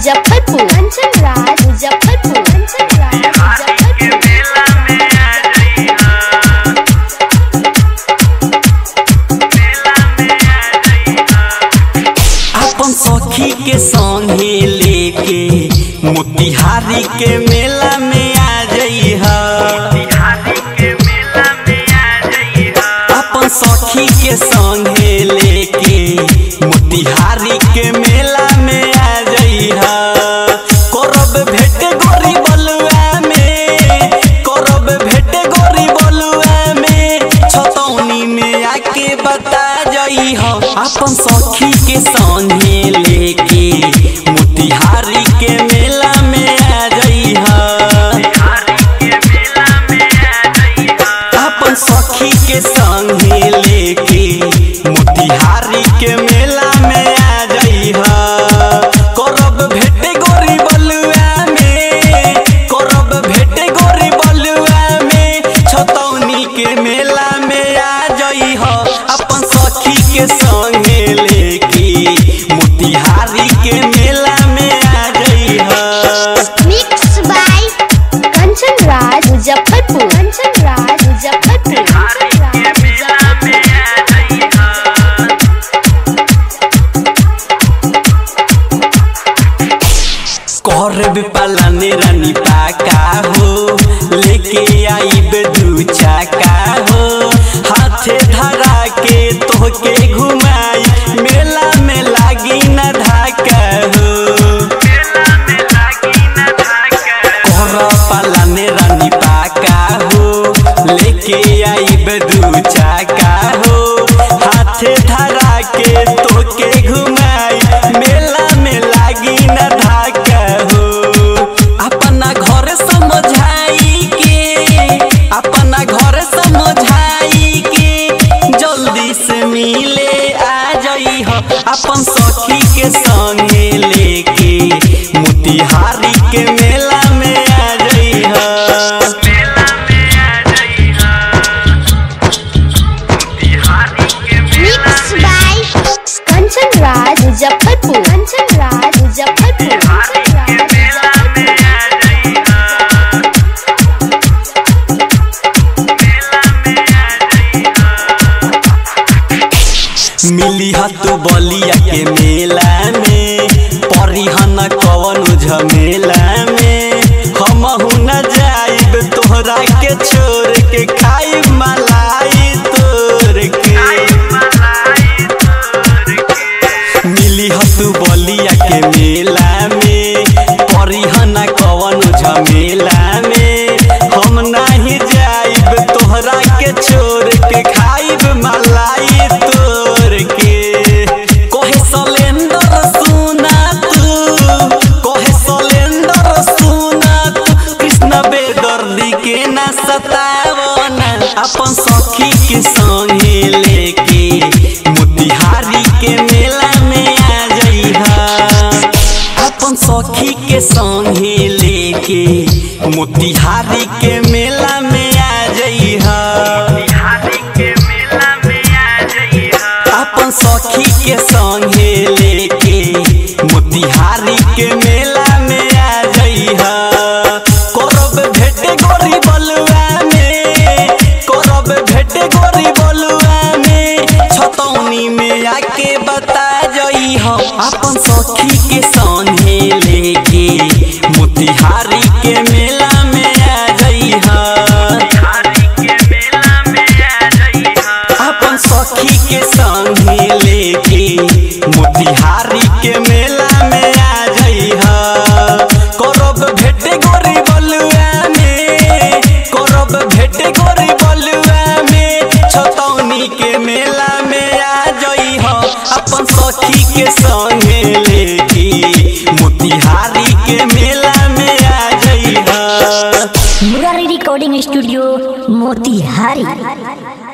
मुजफ्फरपुर कंचन राज मुजफ्फरपुर कंचन राज मुजफ्फरपुर अपन सखी के संगे लेके मोतिहारी के मेला में आ जइहा अपन सखी के संगे लेके मोतिहारी के मेला में आ जइहा करब भेट गोरी बलुआ में करब भेट गोरी बलुआ में छतौनी में आके बता जइहा अपन सखी के संगे लेके मोतिहारी के मेला में आ जइहा अपन सखी के संगे लेके मोतिहारी के मेला में आ जइहा करब भेट गोरी बलुआ में करब भेट गोरी बलुआ में छतौनी के मेला में आ जइहा अपन सखी के संगे लेके मोतिहारी के मेला में आ जइहा मिक्स बाय कंचन राज मुजफ्फरपुर कंचन राज मुजफ्फरपुर कंचन राज मुजफ्फरपुर करब पलाने रानी पाका हो लेके आईब दू चाका हो हाथे धरा के तोहके घुमाई मेला में लागी न धाका हो कर पलाने रानी पाका हो लेके आईब दू चाका हो हाथे धरा के तोके घुमाई मेला में लागी न धाका हो अपना घर समझाई के अपना घर समझाई के जल्दी से मिले आ जई हो अपन सखी के संगे लेके मोतिहारी के मेला में आ जई हो मिक्स बाय कंचन राज मुजफ्फरपुर कंचन राज मुजफ्फरपुर कंचन राज मुजफ्फरपुर मिली तू बलिया के मेला में परिहन कवन झमेला में हम न जाइब तोहरा के छोड़ के खाइब मलाई तोर के मिली तू बलिया के मेला में परिहन कवन झमेला में हम नहीं जाइब तोहरा के छोड़ के खाइब मलाई तोर के कोहे सलेंदर सुना तू कोहे सलेंदर सुना तू कृष्ण बेदर्दी के ना सतावना अपन सखी के संगे लेके मोतिहारी के मेला में आ जइहा अपन सखी के संगे लेके मोतिहारी के मेला में आ जइहा अपन सखी के संगे लेके मोतिहारी के मेला में आ जइहा करब भेट गोरी बलुआ में करब भेट गोरी बलुआ में छतौनी में आके बता जइहा अपन सखी के संगे लेके मोतिहारी के मेला में आ जइहा अपन सखी के संगे लेके मोतिहारी के मेला में आ जइहा करब भेट गोरी बलुआ में करब भेट गोरी बलुआ में छतौनी के मेला में आ जइहा अपन सखी के संगे लेके मोतिहारी के मेला में आ जइहा मुरारी रिकॉर्डिंग स्टूडियो मोतिहारी